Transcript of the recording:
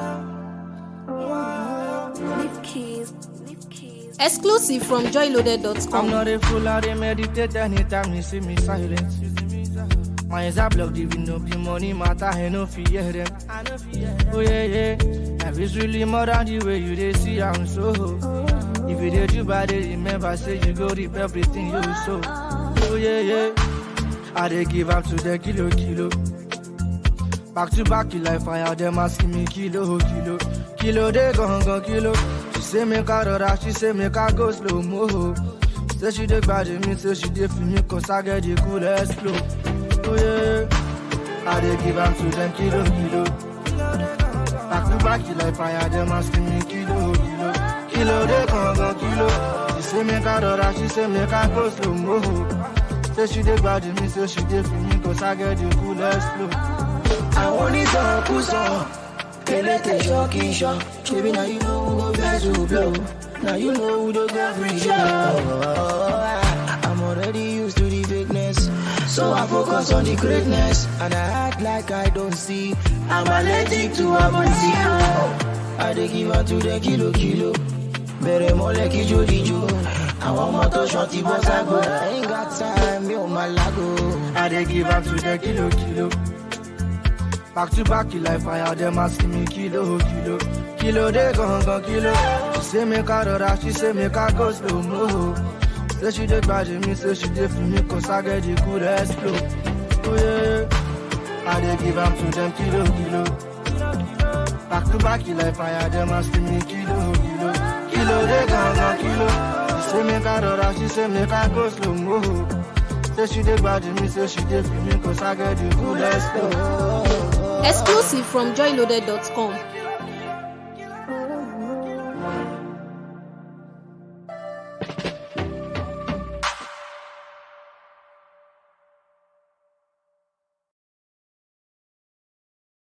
Leave keys. Leave keys. Exclusive from I'm joyloaded.com. not a fool, I dey meditate anytime you see me silent. My eyes are blocked, even though the money matter, I no fear them. Oh yeah, yeah. Life is really more than the way you dey see, I'm so. If you did you bad, dey remember, say you go reap everything you sow. Oh yeah, yeah. I dey give up to the kilo, kilo. Back to back, you like fire, them asking me kilo, kilo. Kilo, they gon' go kilo. She say make I rora, she say make I go slow mo. Say she dey bad me, say she dey feel me, cause I get the coolest flow. Oh yeah, I dey give am to them kilo, kilo. Back to back, you like fire, them asking me kilo, kilo. Kilo, they gon' go kilo. She say make I rora, she say make I go slow mo. Say she dey bad me, say she dey feel me, cause I get the coolest flow. àwọn onítọ̀kùsọ̀ elétè ṣọ́ọ̀kì ṣọ́ ṣebí na you know who go vex who blow na you know who dey go free show. I'm already used to the fakeness so I focus on the greatness and I act like I don't see I'm allergic to abonti. I dey give am to the kilo kilo bẹ̀rẹ̀ mọ́lẹ̀ kíjó díjó àwọn ọmọ tó ṣan ti bọ́ ságo I ain't got time mi ò máa lágo. I dey give am to the kilo kilo. Back to back, you like fire, them asking me kilo kilo. Kilo they gon' go kilo. She say make I rora, she say make I go slow mo. Say she dey bad me, say she dey feel me, cause I get the coolest flow. Oh yeah, I dey give am to them kilo kilo. Back to back, you like fire, them asking me kilo kilo. Kilo they gon' go kilo. She say make I rora, she say make I go slow mo. Say she dey bad me, say she dey feel me, cause I get the coolest flow. Exclusive from joyloaded.com.